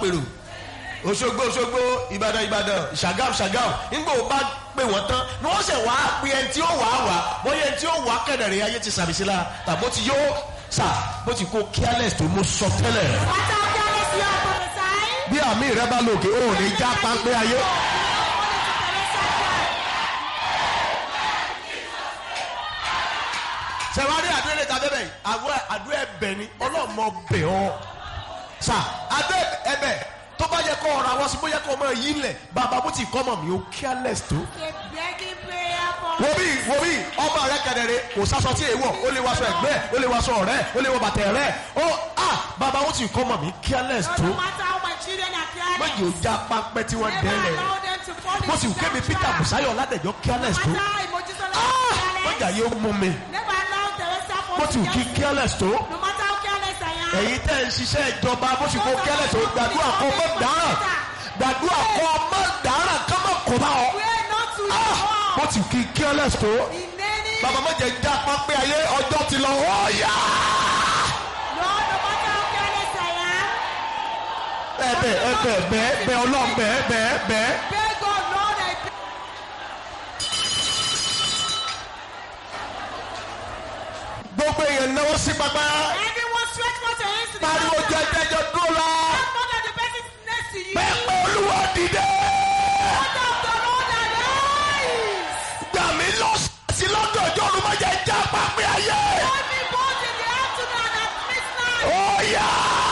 pèrò òṣogbo òṣogbo ìbàdàn ìbàdàn ṣàgàm ṣàgàm nígbà wo bá pè wọ́n tán ni wọ́n ṣẹ̀ wá pé ẹni tí ó wà á wà bóyá ẹni tí ó wà á kẹ̀dẹ̀rẹ̀ ayé ti sàmì sí la tàbó ti yó sà bó ti kó careless tó mú sọ tẹ́lẹ̀ What are careless you are prophesying? bí àmì rẹ bá lòkè ó ní já pápẹ́ ayé. sẹ̀wárí àdúrà lè ta bẹ́ẹ̀ bẹ́ẹ̀ àwọ̀ àdúrà ẹ̀bẹ̀ ni ọlọ́mọ bẹ̀ ọ́ sà àdúrà ẹ̀bẹ̀ tó bá yẹ kó ọ̀rọ̀ àwọn sí bóyá kó ọmọ yìí lẹ̀ bàbá bó ti kọ́ mọ̀ mí ó careless tó. A begging prayer for wo bí wo bí ọmọ rẹ kẹdẹrẹ kò sásọ tí èèwọ̀ ó lè wàṣọ ẹgbẹ́ ó lè wàṣọ ọ̀rẹ́ ó lè wọ bàtẹ rẹ ó à bàbá ó ti kọ́ mọ̀ mí careless tó. no matter how my children are careless. méjì ó já pápẹ́ tí wọ́n Never dẹ́lẹ̀ allow them to fall mo sì into kébi that peter trap. busayo ládẹjọ No careless tó. matter how Mojisola Ah! is careless. mọ̀jà yóò mú mi Never allow Teresa fall mo to sì kí get- careless tó. No matter how careless I am. ẹ̀yin tẹ́ ń ṣiṣẹ́ ìjọba bó sì kó careless tó gbàdúrà kọ́ mọ́ dáràn gbàdúrà kọ́ mọ́ dáràn kọ́ mọ́ kọ́ bá ọ. Pray not to Ah! fall. mo sì kí careless tó. In any bàbá méje já pápẹ́ ayé ọjọ́ ti lọ ọ̀ọ́yà. Lord, no matter how careless I am. ẹbẹ ẹbẹ bẹẹ bẹẹ ọlọrun bẹẹ bẹẹ bẹẹ. Beg God, Lord, I beg. gbogbo èèyàn náwó sí pápá. Everyone stretch forth your hands to the pariwo altar. jẹjẹjọ dúró la. Tell God that the person next to you. bẹ́ẹ̀ pé olúwa dìde. Order of the Lord arise. gbà mí lọ sí lọ́dọ̀ ọjọ́ ọdún máa jẹ já pápẹ́ ayé. Hold me both in the afternoon and at midnight. ọ̀ọ́yà.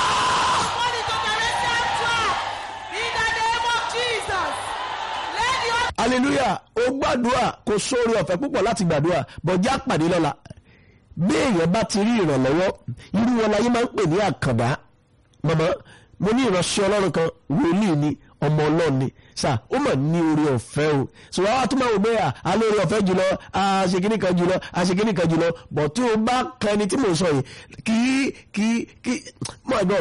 Fall into the restless trap. In the name of Jesus. Let the order hallelujah ó gbàdúrà kò sóore ọ̀fẹ́ púpọ̀ láti gbàdúrà bọ̀já pàdé lọ́la bí èèyàn bá ti rí ìrànlọ́wọ́ irú wọn láyé máa ń pè ní àkàndá mọ̀mọ́ mo ní ìránṣẹ́ ọlọ́run kan wòlíì ni ọmọ ọlọ́run ni sà ó mà ní oore ọ̀fẹ́ o sọ wá tún máa wò bẹ́ẹ̀ alẹ́ oore ọ̀fẹ́ jùlọ àṣekínì kan jùlọ àṣekínì kan jùlọ bọ̀ tí o bá kan ẹni tí mò ń sọ yìí kì í kì í kì í mọ̀ ẹ̀gbọ́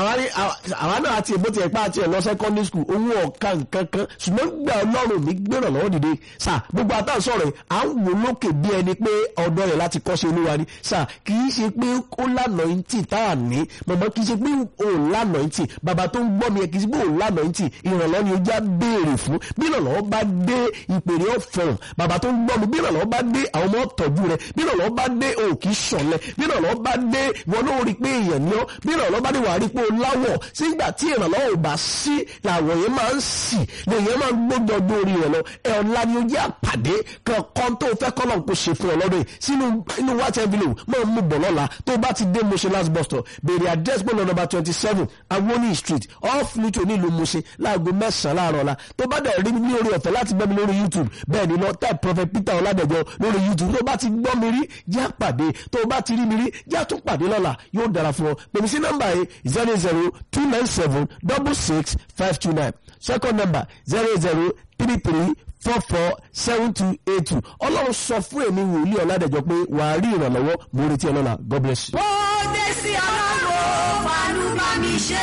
àwa náà àti èbó tiẹ̀ pa àti ẹ̀ lọ secondary school owó ọ̀ka nǹkan kan ṣùgbọ́n gbà ọlọ́run mi gbéràn lọ́wọ́ dìde sà gbogbo àtàwọn sọ̀rọ̀ yìí à ń wò lókè bí ẹni pé ọ̀dọ́ rẹ̀ láti kọ́ sí olúwa ni sà kì í ṣe pé ó lànà yín tì tá à ní mọ̀mọ́ kì í ṣe pé ó lànà yín tì bàbá tó ń gbọ́ mi ẹ̀ kì í ṣe pé ó lànà yín tì ìrànlọ́ ni ó já béèrè fún bí ìrànlọ́wọ́ bá dé ìpèrè ọ̀fọ̀rùn bàbá tó ń gbọ́ mi bí ìrànlọ́wọ́ bá dé àwọn ọmọ tọ́jú rẹ bí ìrànlọ́wọ́ bá dé o kì í ṣọ̀lẹ bí ìrànlọ́wọ́ bá dé wọn ló rí pé èèyàn ni ọ́ bí ìrànlọ́wọ́ bá dé wàá rí pé o láwọ̀ sígbà tí ìrànlọ́wọ́ ò bá sí làwọn yẹn máa ń sì lèyẹn máa ń gbójọ dórí rẹ lọ ẹ ọ̀la ni ó jẹ́ àpàdé kankan tó fẹ́ kọ́ náà kó ṣe fún ọ lọ́dún yìí sínú inú wáṣẹ envelope máa mú bọ̀ lọ́la tó bá ti dé Mushin last bus stop béèrè address bọ́ọ̀lù number twenty seven awoni street off Luto nílùú Mushin láago mẹ́sàn-án láàárọ̀ la tó bá dẹ̀ rí mi ní orí ọ̀fẹ́ láti gbọ́ mi lórí YouTube bẹ́ẹ̀ ni lọ type prophet Peter Ọládẹ̀jọ lórí YouTube tó bá ti gbọ́ mi rí jẹ́ àpàdé tó bá ti rí mi rí jẹ́ àtúnpàdé lọ́la yóò dára fún ọ pèmí sí nọ́mbà yìí zero zero two nine seven double six five two nine second number zero zero three three four four seven two eight two ọlọ́run sọ fún èmi wòlíì ọ̀làdẹ̀jọ pé wàá rí ìrànlọ́wọ́ mo retí ẹ lọ́la God bless you. ó dé sí ọlọ́run fanú bá mi ṣe.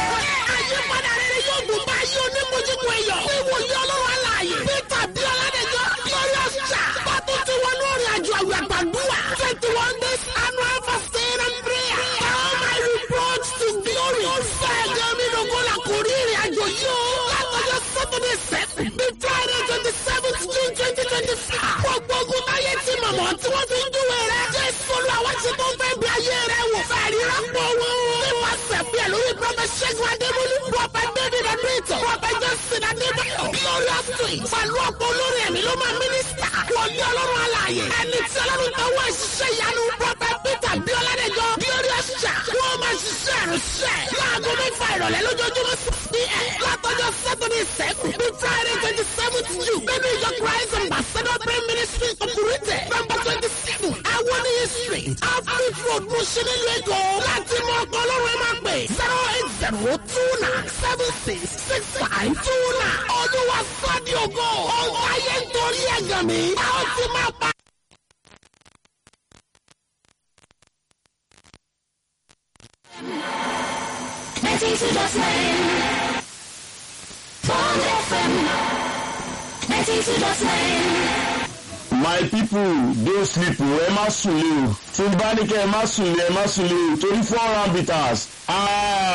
àyípadà rere yóò dùn bá yí onímọ̀júmọ̀ ẹ̀yọ̀. bí wòye ọlọ́run aláàyè. peter bí ọládẹjọ́ glorious church. bàtú ti wọnú orin àjò àwẹ̀ àgbàdua. twenty one days annual fasting and prayer. all my reproach to glory. fẹ́ẹ̀ gan mi lógo la kò rí ìrìn àjò yìí o. látọjọ́ saturday seven bí friday twenty seventh june twenty twenty five. gbogbo ogun táyé ti mọ̀mọ́ tí wọ́n fi ń júwe rẹ̀. jésù olúwa ti tó fẹ́ bí ayé rẹ̀ wò. fẹ́ẹ̀rí rápò wọn. nípasẹ̀ bí ẹ̀ lórí prọfẹ̀ ṣẹ́gun adémúlú. prọfẹ̀ david adéètò. prọfẹ̀ jọ́sìn adébáyọ̀. glorious twins. pẹ̀lú ọ̀pọ̀ olórí ẹ̀mí ló máa mínísítà. wọlé ọlọ́run alààyè. ẹni tí ọlọ́run tó wá ṣiṣẹ́ ìyanu. prọfẹ̀ peter bíọ́ládẹ́jọ́. glorious church. wọ́n máa ṣiṣẹ́ ìrìnsẹ̀. láago mẹ́fà ìrọ̀lẹ́ lójoojúmọ́ sí pm. látọjọ́ saturday seven bí friday twenty seventh june. nínú ìjọ christ ambassador prayer ministry operated. number twenty seven awoniyi street. afric road mushin nílùú èkó. láti mọ ọkọ ọlọ́run ẹ máa pè. zero eight zero two nine seven six six five two nine. olúwa sọ́ọ́dì ògo. ọ̀gá ayé ń torí ẹ̀gàn mi. a ó ti máa pa. ninety two dot nine. Bond FM. ninety two dot nine. my people dey sleep o ẹ má sùn lé o tí n bá ní kẹ́ ẹ má sùn lé ẹ má sùn lé o torí four round bitters. Ah,